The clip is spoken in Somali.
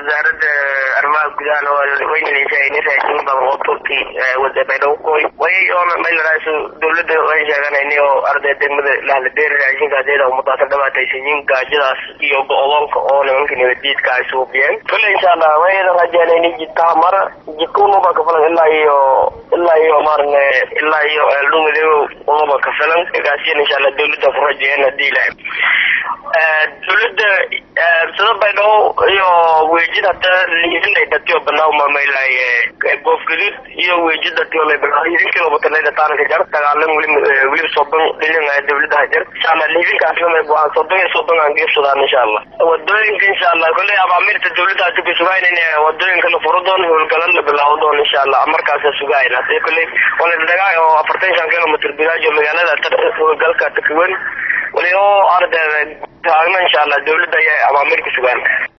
wasaaradda arrimaha gudaha waynanaysa raashin badan oo turki wada baydhabo koy way oona maylaraas dawladda waan sheeganayni oo arday degmada lahladeeri raashinka adeeda umadaasa dhibaataysanyiin gaajadaas iyo go-doonka oo nimanka nabadiidka ay suubiyeen kale insha allah wayna rajaanayni jidkaha mara jidka unuba kafilan ilaa iyo ilaa iyo maarne ilaa iyo eeldhumadeego unuba kafilan gaasiyan insha allah dawladda ku rajeeyeen hadii ilahay dawladda sida baydhabo iyo weejid hata liisinay dhatiyo banaaw mamaylaay goofgadid iyo weejid dhatiyo lay banaaw liisinkiiba batanayda taanka jar dagaalan weli weli soddon dhilin dawladda hajar insha allah liisinkaasna may buhaan soddon iyo soddon aan geefsadaan insha allah wadooyinka insha allah kolley abaamirta dawladda hata ka sugaaynan wadooyinka la furo doon howlgalan la bilaabo doon insha allah markaasa sugaayan hadii kolley wala dagaa oo afartan shan kilomitr bidaajo magaalada howlgalka takawen wali oo ardayda taagna insha allah dawladda ayaa abaamir ku sugaan